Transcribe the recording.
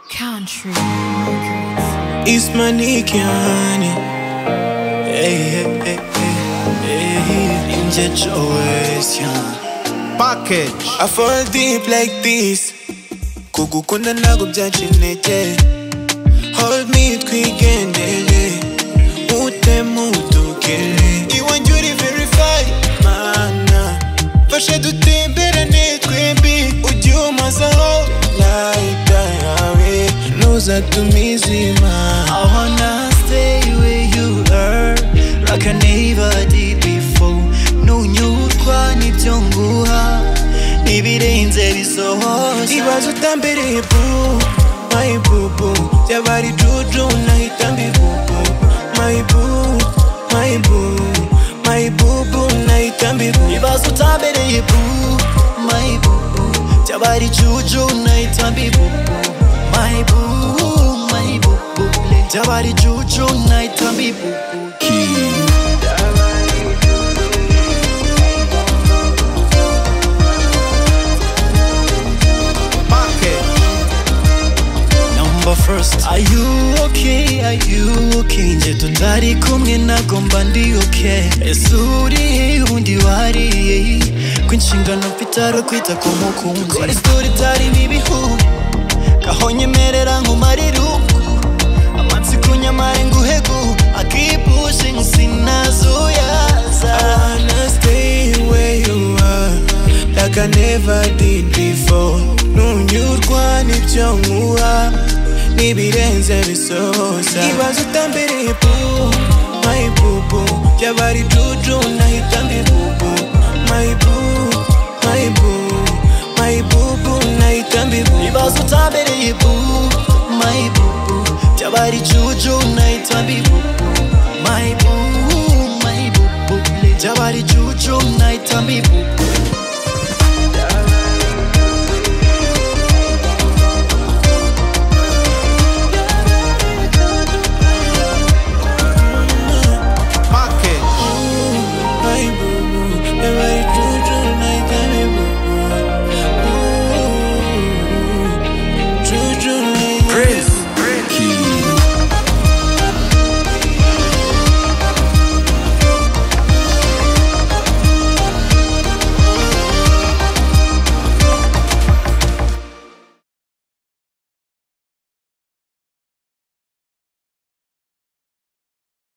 Country. East Manikiani. Hey, hey, hey, hey. Injet always, yeah. Package. I fall deep like this. Kuku kuna nago byacinete. Hold me twigendere. Ute mutukere. Iwanjye uri verify. Mana. Fasha dutemberane twembi. Ujye umazaho. Light yawe. Nuza tumizima. I wanna stay where you are like I never did before ntunyurwa n'ibyo nguha n'ibirenze bisohoza ibibazo utambereye boo my boo boo byaba ari juju nahita mbibubu my boo my boo my boo boo nahita mbibubu ibibazo utambereye bu mayibubu byaba ari juju nahita mbibubu mayibubu mayibubu byaba ari juju nahita mbibubu Package. number first Are you okay? Are you okay? Nje tutari kumwe nagomba ndi okay Ese uri he undi wari he Kwinshingano mfite ari ukwita ku mukunzi Dukora isitori itarimo ibihu Gaho nyemerera nkumarire uko Amatsiko nyamare nguhegu I keep pushing sinazuyaza wanna stay where you are like I never did before ntunyurwa n'ibyo nkuha n'ibirenze bisoza ibibazo utambereye boo my boo boo byaba ari juju nahita mbibubu my boo my boo my boo boo nahita mbibubu ibibazo utambereye bu mayibubu byaba ari juju nahita mbibubu mayibubu mayibubu byaba ari juju nahita mbibubu